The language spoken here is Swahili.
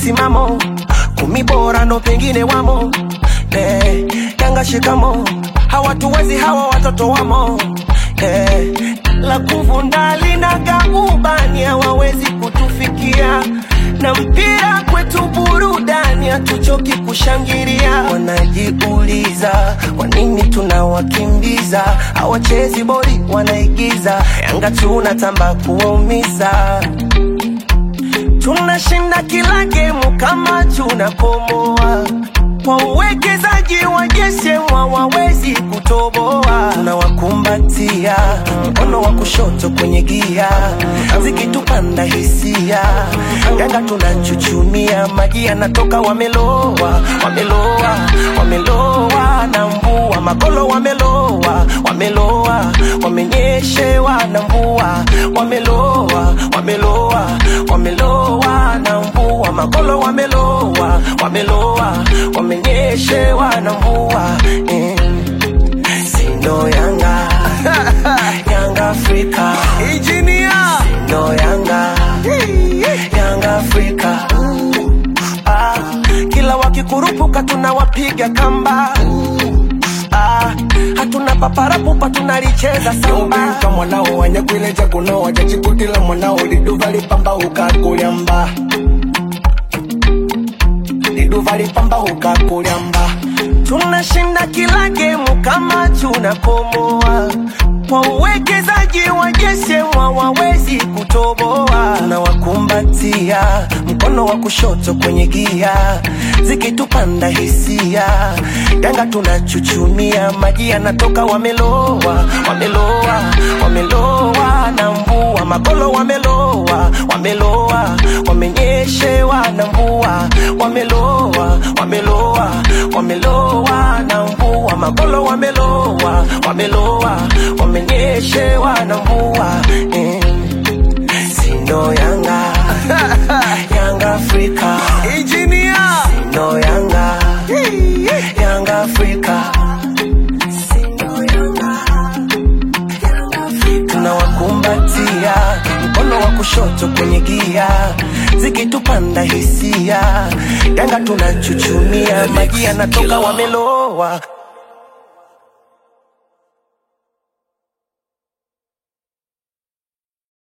msimamo, kumi bora ndo pengine wamo. Eh, Yanga shikamo, hawatuwezi hawa watoto wamo. Eh, la kuvunda linaga ubani, hawawezi kutufikia na mpira kwetu burudani, hatuchoki kushangilia. Wanajiuliza kwa nini tunawakimbiza, hawachezi boli, wanaigiza. Yanga tunatamba kuwaumiza, tunashinda kila gemu kama tunakomoa kwa uwekezaji wa Jesemwa wawezi kutoboa, tunawakumbatia mkono wa kushoto kwenye gia, zikitupanda hisia, Yanga tunachuchumia, maji yanatoka, wameloa, wameloa, wameloa na mvua, magolo wameloa, wameloa, wamenyeshewa na mvua, wameloa, wameloa, wameloa na mvua, magolo wameloa, wameloa, wamenyeshewa na mvua eh. Sindo Yanga Yanga Afrika Engineer. Sindo Yanga Yanga Afrika ah, kila wakikurupuka tunawapiga kamba ah, hatuna paparapupa tunalicheza samba Yobika mwanao wanyagwileja kuno wajachikutila mwanao liduva lipamba ukakulyamba liduva lipamba ukakulyamba tunashinda kila gemu kama tunakomoa kwa uwekezaji wa Jesemwa wawezi kutoboa, tunawakumbatia mkono wa kushoto kwenye gia, zikitupanda hisia, Yanga tunachuchumia, maji yanatoka, wameloa, wameloa, wameloa na mvua, magolo wameloa, wameloa, wamenyeshewa na mvua, wameloa, wameloa, wameloa na mvua, magolo wameloa, wameloa, wamenyeshewa na mvua eh. Sindo Yanga Yanga Afrika Engineer. Sindo Yanga Yanga Afrika Sindo Yanga Yanga Afrika tunawakumbatia mkono wa kushoto kwenye gia zikitupanda hisia Yanga tunachuchumia maji yanatoka wameloa